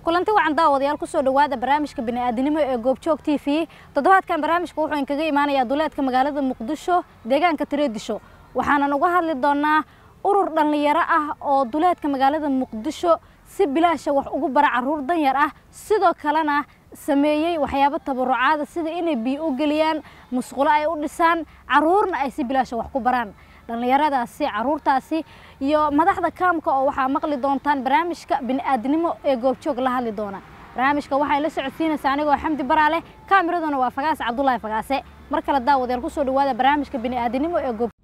kulanti wacan daawadayaal kusoo dhowaada barnaamijka bini'aadanimo ee goobjoog t v toddobaadkan barnaamijka wuxuu inkaga imaanayaa duleedka magaalada muqdisho deegaanka tireedisho waxaanan uga hadli doonaa urur dhallinyaro ah oo duleedka magaalada muqdisho si bilaasha wax ugu bara caruur danyar ah sidoo kalena sameeyey waxyaabo tabarucaada sida inay biyo u geliyaan musqulo ay u dhisaan caruurna ay si bilaasha wax ku baraan dhallinyaradaasi caruurtaasi iyo madaxda kaamka oo waxaa maqli doontaan barnaamijka bini'aadanimo ee goobjoog la hadli doona barnaamijka waxay la socodsiinaysaa anigoo xamdi baraale kaamiraduna waa fagaase cabdulaahi fagaase mar kale daawadayaal kusoo dhawaada barnaamijka bini'aadanimo ee goob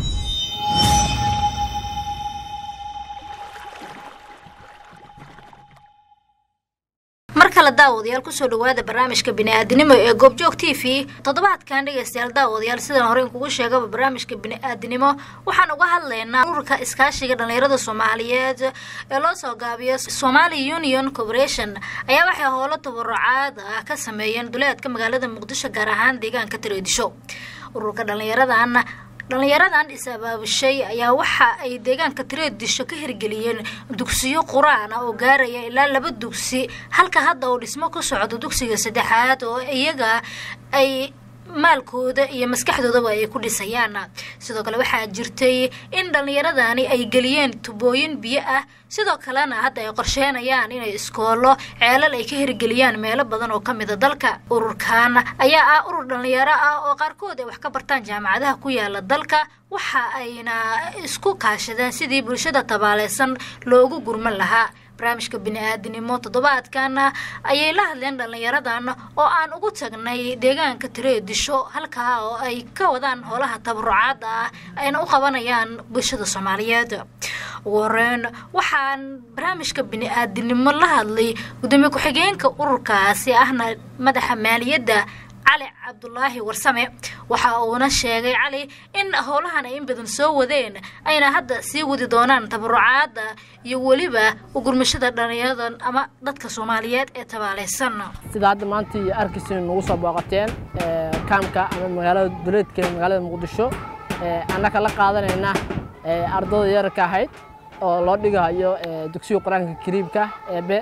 mar kale daawadayaal kusoo dhawaada barnaamijka bini'aadanimo ee goobjoog t v toddobaadkan dhegaystayaal daawadayaal sidaan hore inkugu sheegaba barnaamijka bini'aadanimo waxaan uga hadlaynaa ururka iskaashiga dhallinyarada soomaaliyeed ee loo soo gaabiyo somali union corporation ayaa waxay howlo tabarucaad ah ka sameeyeen duleedka magaalada muqdisho gaar ahaan deegaanka tareedisho ururka dhallinyaradan dhallinyaradan is-abaabushay ayaa waxa ay deegaanka tireedisho ka hirgeliyeen dugsiyo qur-aan ah oo gaaraya ilaa laba dugsi halka hadda uu dhismo ku socdo dugsiga saddexaad oo iyaga ay maalkooda iyo maskaxdoodaba ay ku dhisayaan sidoo kale waxaa jirtay in dhallinyaradani ay geliyeen tubooyin biyo ah sidoo kalena hadda ay qorsheenayaan inay iskoolo ceelal ay ka hirgeliyaan meelo badan oo ka mida dalka ururkan ayaa ah urur dhallinyaro ah oo qaarkood ay wax ka bartaan jaamacadaha ku yaala dalka waxa ayna isku kaashadeen sidii bulshada tabaaleysan loogu gurman lahaa barnaamijka bini-aadanimo toddobaadkan ayay la hadleen dhallinyaradan oo aan ugu tagnay deegaanka tireedisho halkaa oo ay ka wadaan howlaha tabarucaada ah ayna u qabanayaan bulshada soomaaliyeed ugu horeyn waxaan barnaamijka bini-aadanimo la hadlay gudoomiye ku-xigeenka ururkaasi ahna madaxa maaliyadda cali cabdulaahi warsame waxa uuna sheegay cali in howlahan ay in badan soo wadeen ayna hadda sii wadi doonaan tabarucaada iyo weliba ugurmashada dhallinyaradan ama dadka soomaaliyeed ee tabaaleysan sida hadda maanta iyo arkiisi nagu soo booqateen kaamka ama magaalada duleedka magaalada muqdisho annaka la qaadanayna ardada yararka ahayd oo loo dhigayo dugsiga qur-aanka kariimka eebe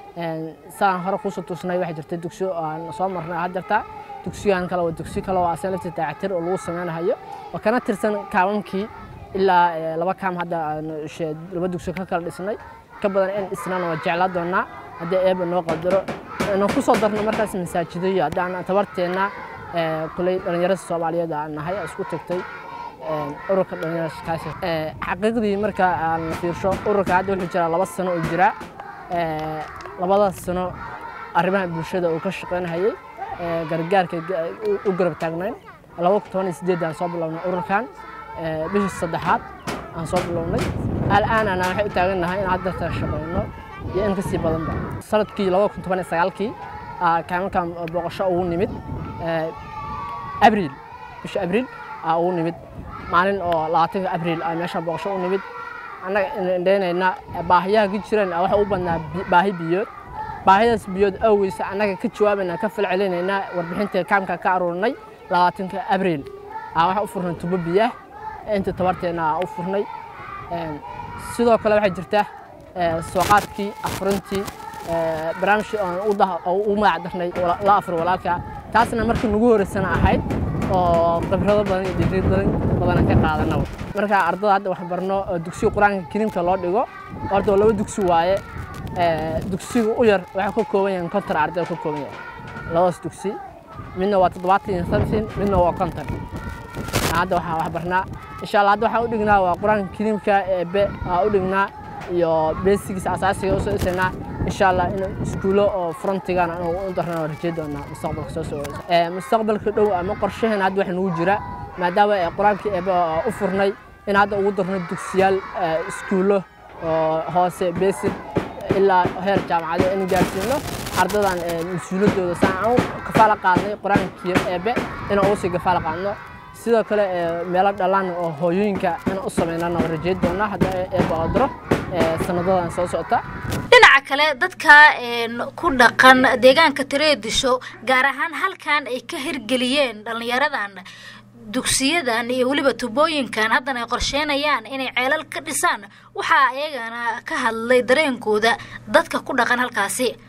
saan hore kuusoo tusnay waxaa jirta dugsiyo aan soo marnay had jirta dugsigan kale waa dugsi kale oo asan lafta daacatir oo lagu sameynayo oo kana tirsan kaamamkii ilaa laba kaam hadda laba dugsi ka kala dhisnay ka badan in dhisnana waa jeclaa doonaa haddii eeba noo qadaro inaan ku soo darno markaas masaajido iyo haddaan tabarteenna kuley dhallinyarada soomaaliyeed aan nahay isku tagtay ururka dhallinyarada kaasi xaqiiqdii marka aan fiirsho ururka hadda wuxuu jiraa laba sano oo jira labadaas sano arrimaha bulshada uu ka shaqaynayay gargaarka u garab taagnayn laba kun toban iyo sideed aan soo bilownay ururkan bishii saddexaad aan soo bilownay al'aanana waxay u taagannahay in hadda ta shaqayno iyo in kasii badanba sanadkii laba kun toban iyo sagaalkii kaamalkan booqasho ugu nimid abriil bisha abriil aa ugu nimid maalin oo labaatanka abriil aa meesha booqasho u nimid annaga indheynayna baahiyaha ka jiraan waxa u badnaa baahi biyood baahidaas biyood awgeysa annaga ka jawaabayna ka falcelinaynaa warbixinta kaamka ka aruurnay labaatanka abriil aa waxa u furnay tubo biyaah inta tabarteena aa u furnay sidoo kale waxaa jirta sooqaadkii afurintii barnaamijkii aan u magac darnay la afur walaalka taasna markii nagu horeysana ahayd oo khibrado badan iyo digri badan ka qaadanaba marka ardada hadda wax barno dugsiga qur-aanka kariimka loo dhigo horta waa laba dugsi waaye dugsiga u yar waxay ka kooban yahay konton arday ka kooban yahay labadaas dugsi midna waa toddobaatan iyo something midna waa konton hadda waxaa wax barnaa insha allah hadda waxaan u dhignaa waa qur-aanka kariimka eebe aa u dhignaa iyo beesigiisa asaasiga usoo dhisaynaa insha allah in iskuulo oo frontigana inuu u darnaa waa rajay doonaa mustaqbalka soo socda mustaqbalka dhow ama qorshaheena hadda waxa nagu jira maadaama qur-aankii eebe u furnay in hadda ugu darno dugsiyaal iskuulo oo hoose basic ilaa heer jaamacado in gaarsiino ardadan mas-uuliyaddooda saan aan kafaala qaadnay qur-aankii eebe inaan ugu sii kafaala qaadno sidoo kale meelo dhalaan oo hooyooyinka inaan u samaynana waa rajay doonaa hadda eebe oo diro sanadadan soo socota dhinaca kale dadka ku dhaqan deegaanka tireedisho gaar ahaan halkan ay ka hirgeliyeen dhallinyaradan dugsiyadan iyo weliba tubooyinkan haddana ay qorsheynayaan inay ceelal ka dhisaan waxaa iyagana ka hadlay dareenkooda dadka ku dhaqan halkaasi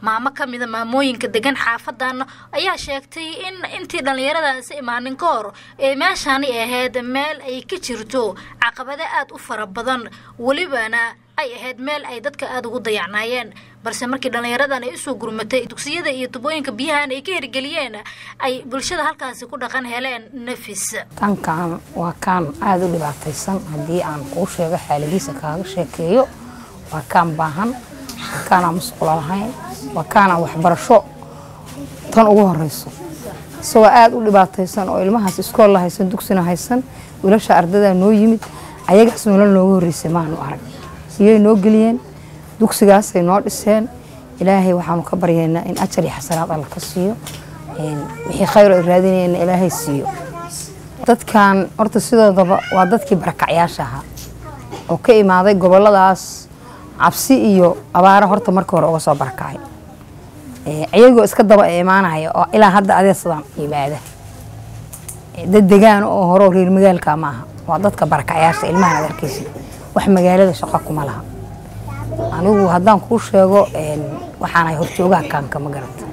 maamo ka mida maamooyinka degan xaafadan ayaa sheegtay in intii dhallinyaradaasi imaanin ka hor ee meeshani ahayd meel ay ka jirto caqabado aada u fara badan welibana ay ahayd meel ay dadka aada ugu dayacnaayeen balse markii dhallinyaradan ay usoo gurmatay dugsiyada iyo tubooyinka biyahan ay ka hirgeliyeen ay bulshada halkaasi ku dhaqan heleen nafis kankan waa kaan aada u dhibaataysan haddii aan kuu sheego xaaladiisa kaaga sheekeeyo waa kaan baahan waa kaanaan musqulo lahayn waa kaanaan waxbarasho tan ugu horeyso isagoo aada u dhibaataysan oo ilmahaas iskoolla haysan dugsina haysan wiilasha ardadaa noo yimid ayagaas nolol nooga horreysay maanu arag siyay noo geliyeen dugsigaasay noo dhiseen ilaahay waxaanu ka baryaynaa in ajar iyo xasanaad alla ka siiyo wixii khayr ay raadinayeenna ilaahay siiyo dadkan horta sidoodaba waa dadkii barakacyaasha ahaa oo ka imaaday goboladaas cabsi iyo abaaro horta markii hore uga soo barakacay iyagoo iska daba imaanaya oo ilaa hadda adeesadaan yimaada dad degaan oo hore reer magaalka maaha waa dadka barakacyaasha ilmahan ad arkaysid wax magaalada shaqo kuma laha anigu haddaan kuu sheego waxaanahay horjoogaha kaanka ma garata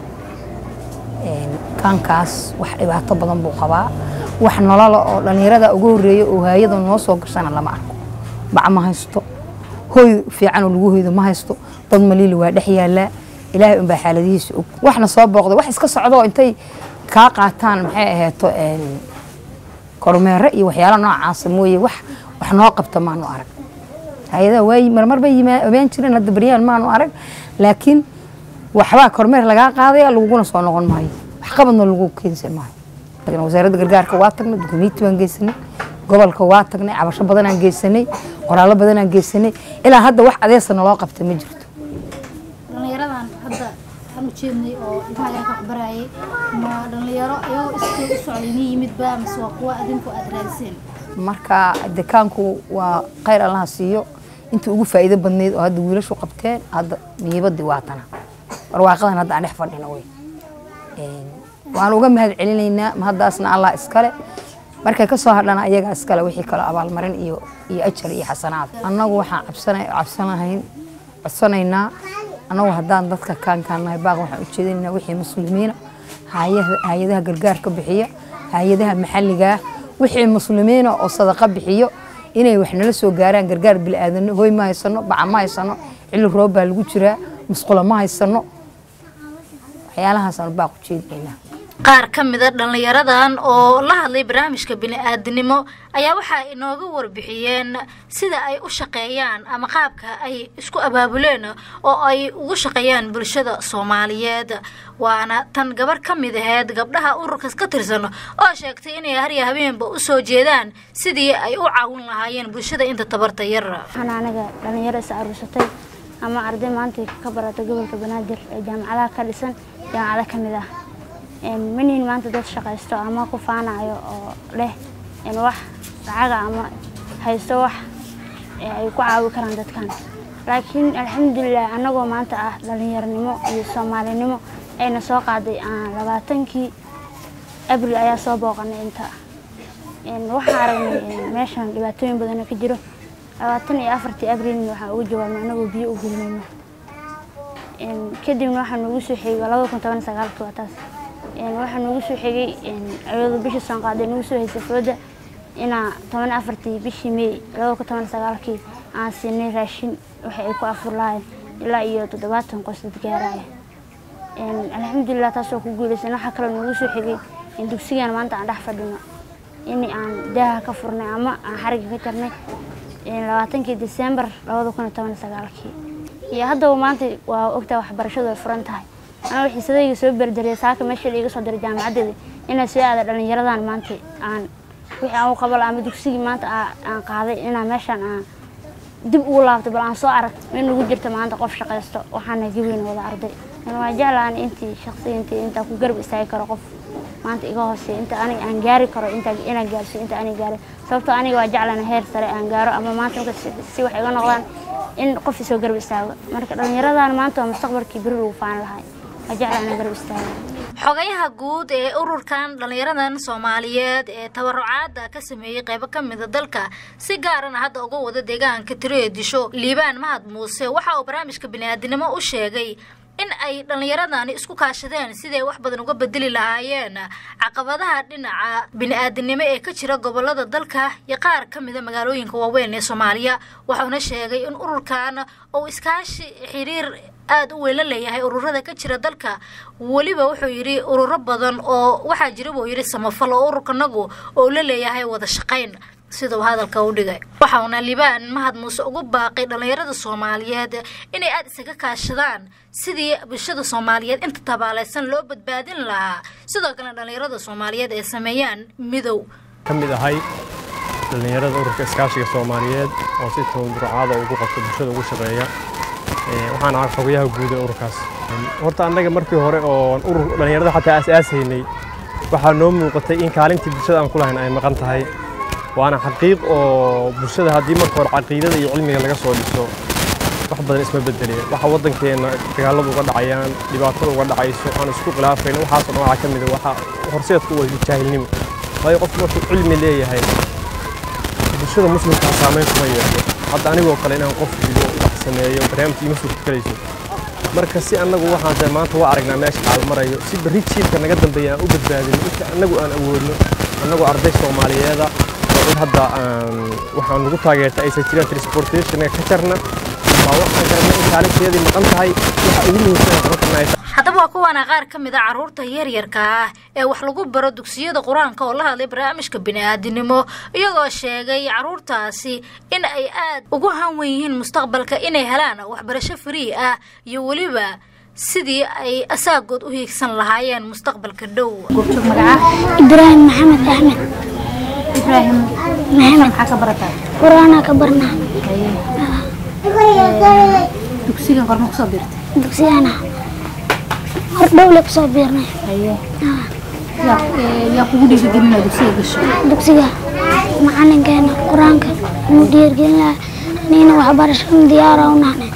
kaankaas wax dhibaato badan buu qabaa wax nolola oo dhallinyarada uga horreeya oo haayada noo soo gashana lama arko bac ma haysto hoy fiican oo lagu hoydo ma haysto dad maliili waa dhex yaallaa ilaahay unbaa xaaladihiisa og waxna soo booqday wax iska socdoo intay kaa qaataan maxay ahayto kormeere iyo waxyaala noocaasa mooye wax wax noo qabta maanu arag hay-adaha waay marmar bay imaan jireen hadda baryahan maanu arag laakiin waxbaa kormeer lagaa qaadaya laguguna soo noqon maayo wax qabadna lagu keensan maayo laakiin wasaaradda gargaarka waa tagnay dukumiiti baan geysanay gobolka waa tagnay cabasho badanaan geysanay qoraallo badanaan geysanay ilaa hadda wax adeesa naloo qabta ma jirto dhallinyaradan hadda aan u jeednay oo ilmaha yarka waxbarayay ma dhallinyaro iyagoo iskoo u socday ni yimidba mise waa kuwa adinku aada raadiseen marka dekaanku waa khayr allaha siiyo intii ugu faa'iido badnayd oo hadda wiilashu qabteen hadda niibadii waatana barwaaqadan hadda aan dhex fadhina wey waan uga mahad celinaynaa mahaddaasna allah iskale markay ka soo hadhana ayagaa iskale wixii kale abaalmarin iyo iyo ajar iyo xasanaad annagu waxaan cabsana cabsanahayn codsanaynaa annagu haddaan dadka kaankaanahay baaq waxaan ujeedinaynaa wixii muslimiina hay-adaha gargaarka bixiya hay-adaha maxalligaa wixii muslimiina oo sadaqa bixiyo inay wax nala soo gaaraan gargaar bilaadanno hoy ma haysano baca ma haysano xilli roob baa lagu jiraa musqulo ma haysano waxyaalahaasaan baaq ujeedinaynaa qaar ka mida dhallinyaradan oo la hadlay barnaamijka bini-aadinimo ayaa waxaa inooga warbixiyeen sida ay u shaqeeyaan ama qaabka ay isku abaabuleen oo ay ugu shaqeeyaan bulshada soomaaliyeed waana tan gabar ka mid aheyd gabdhaha ururkas ka tirsan oo sheegtay inay harya habeenba u soo jeedaan sidii ay u caawin lahaayeen bulshada inta tabarta yar waxaan anaga dhallinyaro is aruursatay ama arday maanta ka barata gobolka banaadir ee jaamacadaha ka dhisan jaamacado ka mid ah manihin maanta dad shaqaysto ama ku faanayo oo leh wax lacaga ama haysto wax ay ku caawi karaan dadkan laakiin alxamdulilah annagoo maanta ah dhallinyaronimo iyo soomaalinimo ayna soo qaaday labaatankii abril ayaa soo booqanay inta waxaa aragnay meeshan dhibaatooyin badana ka jiro labaatan iyo afartii abrilna waxaan uga jawaabnay annagoo biyo u gulmayno kadibna waxaa noogu soo xigay labada kun toban sagaalkii waa taas waxaa noogu soo xigay ayadoo bishii saan qaaday noogu soo haysay fooda inaa toban afartii bishii may labada kun toban sagaalkii aan siinay raashin waxa ay ku afur lahayn ilaa iyo toddobaatan qos dad gaaraya alxamdulilah taasoo ku guulaysan waxaa kaloo noogu soo xigay in dugsigan maanta aan dhex fadhino in aan daaha ka furnay ama aan xariga ka jarnay labaatankii disembar labada kun iyo toban sagaalkii iyo haddaba maanta waa ogtaa waxbarashadu ay furan tahay anaa xiisadayga soo berdariyay saaka meesha laiga soo diray jaamacaddeeda inaa soo aada dhallinyaradan maanta aan wixii aan u qabala ama dugsigii maanta aan qaaday inaa meeshaan aan dib ugu laabtay bal aan soo arag in nagu jirta maanta qof shaqaysto waxaana gaweyn wada arday waa jeclaan intii shaqsiga intii intaa ku garab istaagi karo qof maanta iga hooseeya inta aniga aan gaari karo inta inaan gaarsiyo inta aniga gaari sababtoo aniga waa jeclaan heer sare aan gaaro ama maanta marka si wax iga noqdaan in qof isoo garab istaago marka dhallinyaradan maanta waa mustaqbalkii beri lagu faan lahay waa jeclaan inaan garab istaago xogayaha guud ee ururkan dhallinyaradan soomaaliyeed ee tabarucaada ka sameeyey qaybo ka mida dalka si gaarana hadda uga wada deegaanka tiro ee disho liibaan mahad muuse waxa uu barnaamijka bini'aadinimo u sheegay in ay dhallinyaradani isku kaashadeen sidii ay wax badan uga bedeli lahaayeen caqabadaha dhinaca bini-aadinimo ee ka jira gobolada dalka iyo qaar ka mida magaalooyinka waaweyn ee soomaaliya waxauna sheegay in ururkan uu iskaashi xiriir aada u weyn la leeyahay ururada ka jira dalka weliba wuxuu yidhi ururo badan oo waxaa jira buu yidhi samafal oo ururkanagu oo la leeyahay wada shaqayn sida uu hadalka u dhigay waxauna libaan mahad muuse ugu baaqay dhallinyarada soomaaliyeed inay aada isaga kaashadaan sidii bulshada soomaaliyeed inta tabaalaysan loo badbaadin lahaa sidoo kale dhallinyarada soomaaliyeed ay sameeyaan midow ka mid ahay dhallinyarada ururka iskaashiga soomaaliyeed oo si tawdurucaada ugu qabta bulshada ugu shaqeeya waxaan ahaa xogayaha guud ee ururkaas horta annaga markii hore oo urur dhallinyarada xataa aas-aasaynay waxaa noo muuqatay in kaalintii bulshada aan ku lahayn ay maqan tahay waana xaqiiq oo bulshada haddii marka hore caqiidada iyo cilmiga laga soo dhiso wax badan isma bedelaya waxa waddankeenna dagaaladu uga dhacayaan dhibaatada uga dhacayso aan isku khilaafayno waxaasoo dhan waxaa ka mid a waxa horseedku waa jaahilnimo waayo qofku markuu cilmi leeyahay bulshada muslimkaa saameyn kuma yeesho hadda anigoo kale inaan qof digo wax sameeyo barnaamij ima suurtagelayso marka si annagu waxaan de maanta waa aragnaa meesha xaal marayo si berri jiilka naga dambeeya aan u badbaadino inta annagu aan awoodno annagoo arday soomaaliyeeda oo cid hadda waxaan nagu taageerta aysan jiraan transportationka ka jarna waa waxaan garanay in kaalinteedii maqan tahay waxa ugu muhiimsan aan qaban karna ay tahay haddaba waa kuwaana qaar ka mid a carruurta yaryarka ah ee wax lagu baro dugsiyada qur-aanka oo la hadlay barnaamijka bini-aadinimo iyagoo sheegay carruurtaasi in ay aad ugu hanwan yihiin mustaqbalka inay helaan waxbarasho free ah iyo weliba sidii ay asaagood u hiigsan lahaayeen mustaqbalka dhow ibraahim maxamed axmed ibraahim maxamed maxaa ka barataa qur-aanaa ka barnaa dugsigan qorma kusoo biirtay dugsigana hor dhowle kusoo biirnay haye yaa ee, yaa kugu dhiirigelinaa dugsiga gasho dugsiga macalinkeena qur-aanka inuu dhiirgelin nina waxbarashada diyaara u nahnay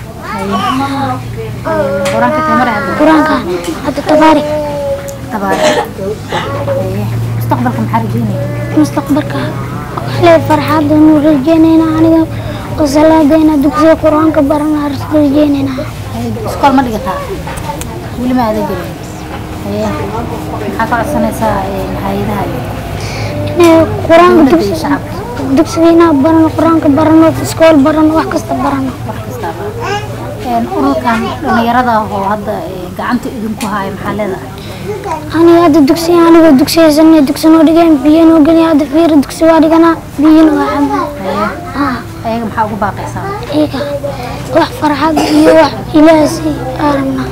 qur-aanka tamar hadda qur-aanka hadda tabaarik tabaara haye mustaqbalka maxaa rajeynaya mustaqbalka waxlee farxadda inuu rajeynayna aniga oo salaadeena dugsiga qur-aanka barana rajeynayna haye iskool ma dhigataa weli ma aadan gelin haye maxaa ka codsanaysaa ee, hay-adaha iyo inay qur-aanka dowladda iyo dugsiga shacabka dugsiga inaan barano qur-aanka barano iskool barano wax kasta barano wax kastaaba Een, ururkan dhallinyarada oo hadda ee, gacanta idinku haya maxaa leedahay aniga hadda dugsiga anigoo dugsiyaysanay dugsi noo dhigeen biyo noo geliya hadda fiiri dugsi waa dhiganaa biyona waa cabaa haye ah ayaga maxaa ugu baaqaysaa iyaga wax farxad iyo wax ilaasi arabna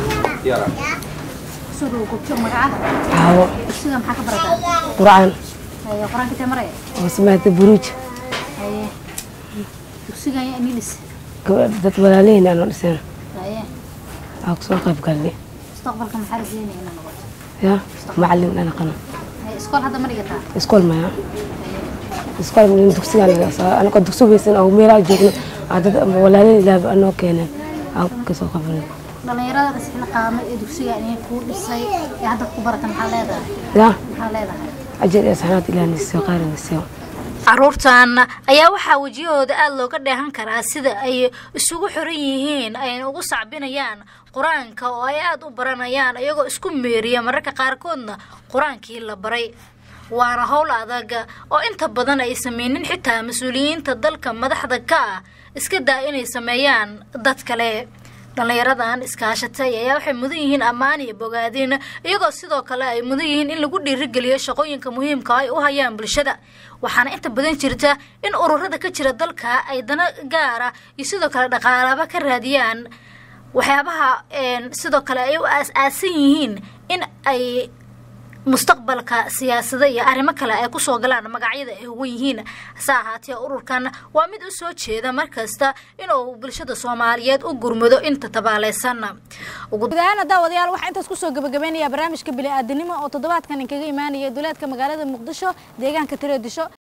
soo dhow gobjoog magaca Hawo, dugsiga maxaa ka barataa Qur'aan, haye qur-aanka intee maraya oo samaata buruuj, haye dugsigan yaa ingiliis gabadh- dad walaalihiin aan dhiseen, haye aan kusoo qayb galnay. mustaqbalka maxaa rajeynaya inaad noqoto Ya, macallin aan aqano. haye iskool hadda ma dhigataa Iskool maya. Iskool min dugsiga anaga saa anaga dugsi weysan oo meelaha joogno aa dad walaalihiin ilaah baa noo keeneen. Aan kasoo qabanay. dhallinyarada isxil qaamay ee dugsiga inay kuu dhisay ee hadda ku barata maxaa leedahay Ya, maxaa leedahay ajir iyo saxnaad ilaah nisoo qaar nisoo. carruurtan ayaa waxaa wejiyahooda aada looga dheehan karaa sida ay isugu xiran yihiin ayna ugu sacbinayaan qur-aanka oo ay aada u baranayaan iyagoo isku meeriya mararka qaarkoodna qur-aankii la baray waana howl adag oo inta badan ay sameynin xitaa mas-uuliyiinta dalka madaxda ka ah iska daa inay sameeyaan dad kale dhallinyaradan iskaashatay ayaa waxay mudan yihiin ammaan iyo bogaadin iyagoo sidoo kale ay mudan yihiin in lagu dhiirigeliyo shaqooyinka muhiimka ay u hayaan bulshada waxaana inta badan jirta in ururada ka jira dalka ay dana gaara iyo sidoo kale dhaqaalaba ka raadiyaan waxyaabaha een, sidoo kale ay u aas-aasan yihiin in ay mustaqbalka siyaasada iyo arrimo kale ay kusoo galaan magacyada ay huwan yihiin hase ahaatee ururkan waa mid u soo jeeda markasta inuu bulshada soomaaliyeed u gurmado inta tabaaleysan guud ahaan daawadayaal waxaa intaas kusoo gabagabeynaya barnaamijka bini'aadanimo oo toddobaadkan inkaga imaanaya duleedka magaalada muqdisho deegaanka tireedisho